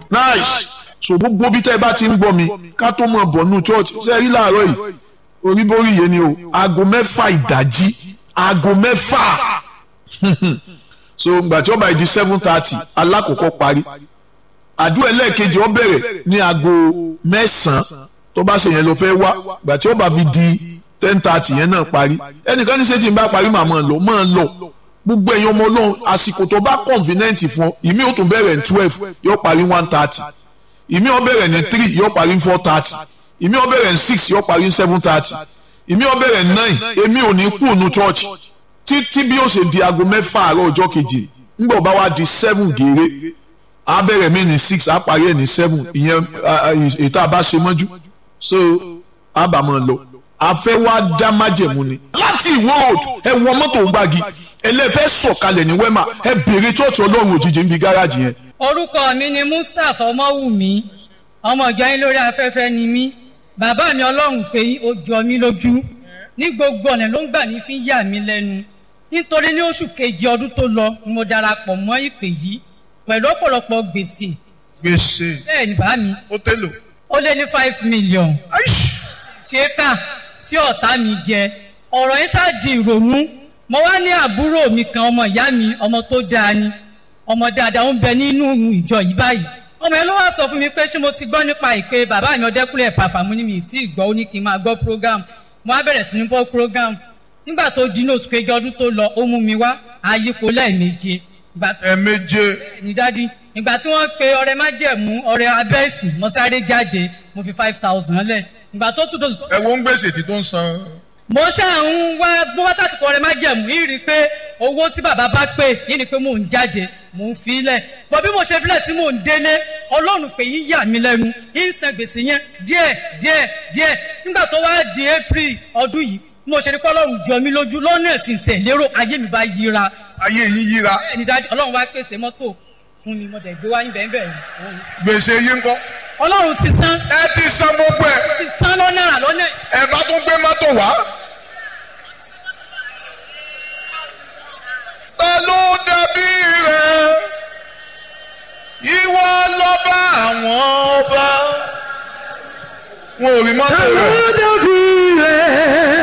nice so gbogbo bí tẹ́ ẹ bá ti ń gbọ́ mi ká tó mọ̀ bọ̀ nù church ṣe rí láàárọ̀ yìí oríborí yẹn ni o aago mẹ́fà ìdájí aago mẹ́fà so gbà tí ó bá di seven thirty alákòókò parí àdúrà ẹlẹ́ẹ̀kejì ó bẹ̀rẹ̀ ní aago mẹ́sàn-án tó bá ṣe yẹn ló fẹ́ wá gbà tí ó bá fi di ten thirty yẹn náà parí ẹnìkan ní ṣé tí n bá parí màá máa lọ máa lọ gbogbo ẹ̀yin ọmọ ọlọ́run àsìkò tó bá convenient fún ọ ìmí ó tún bẹ̀rẹ̀ ní twelve yóò parí one thirty ìmí ó bẹ̀rẹ̀ ní three yóò parí ní four thirty ìmí ó bẹ̀rẹ̀ ní six yóò parí ní seven thirty ìmí ó bẹ̀rẹ̀ ní nine èmi ò ní kú ònú church títí bí ó ṣe di aago mẹ́fà àárọ̀ ọjọ́ kejì ńgbọ̀ bá wá di seven gèrè á bẹ̀rẹ̀ mí ní six á parí ẹ̀ ní seven ìyẹn ètò àbá ṣe mọ́jú so á bà máa lọ àfẹ́ wá dá májẹ̀mú ni láti ìwó road ẹ wọ mọ́tò ń gbági ẹlẹ́fẹ́ sọ̀kalẹ̀ ní wẹ́mà ẹ bèrè church ọlọ́run òjijì ń bi gáràjì yẹn. orúkọ mi ni mustapha ọmọwùmí ọmọ ìjọ yín lórí afẹ́fẹ́ ni mí bàbá mi ọlọ́run pé ó jọ mí lójú ní gbogbo ọ̀nà ló ń gbà ní fi ń yà mí lẹ́nu nítorí ní oṣù kejì ọdún tó lọ ni mo darapọ̀ mọ́ ìpè yìí pẹ̀lú ọ̀pọ̀lọpọ̀ gbèsè gbèsè bẹ́ẹ̀ ni bá mi ó tẹ́lò. ó lé ní five million ṣé kà tí ọ̀tá mi jẹ ọ̀rọ̀ yẹn ṣáàdì ìrònú mo wá ní àbúrò mi kan ọmọ ìyá mi ọmọ tó dáa ni ọmọ dáadáa ó ń bẹ nínú ìjọ yìí báyìí ọmọ yẹn ló wá sọ fún mi pé ṣé mo ti gbọ́ nípa ìpè bàbá mi ọdẹkùnrin ẹ̀pàfà mú ní mi tí ì gbọ́ ó ní kí n máa gbọ́ program mo wá bẹ̀rẹ̀ sí ní gbọ́ program nígbà tó di ní oṣù kejì ọdún tó lọ ó mú mi wá àyípo lẹ́ẹ̀méje ẹ̀ẹ̀méje. ní dádì ìgbà tí wọ́n pe ọrẹ májẹ̀mú ọrẹ abẹ́ẹ̀sì mo sáré jáde mo fi five thousand lẹ̀ ìgbà tó tún tó. ẹ wo ń gbèsè tí tó ń san. mo ṣáà ń wá bó wá sásìkò ọrẹ májẹ̀mú yìí rí i pé owó tí bàbá bá pè yìí ni pé mò ń jáde mò ń fi lẹ̀ bọ́ bí mo ṣe filẹ̀ tí mò ń délé ọlọ́run pé yín yà mí lẹ́nu yín san gbèsè yẹn díẹ̀ díẹ̀ díẹ̀ nígbà tó wá di april ọdún yìí mo ṣe ní kọ́ ọlọ́run jọ mí lójú lọ́nà tí n tẹ̀ lérò ayé mi bá yíra. ayé yín yíra. bẹ́ẹ̀ ni dájú ọlọ́run wá pèsè mọ́tò fún mi mo dẹ̀ gbé wá níbẹ̀ níbẹ̀ yìí. gbèsè yín kọ́. ọlọ́run ti san. ẹ ti san gbogbo ẹ. ti san lọ́nà rà lọ́nà. ẹ bá tún gbé mọ́tò wá. ta ló dàbí rẹ ìwọ lọ́ba àwọn ọba wọn ò rí mọ́tò rẹ. ta ló dàbí rẹ.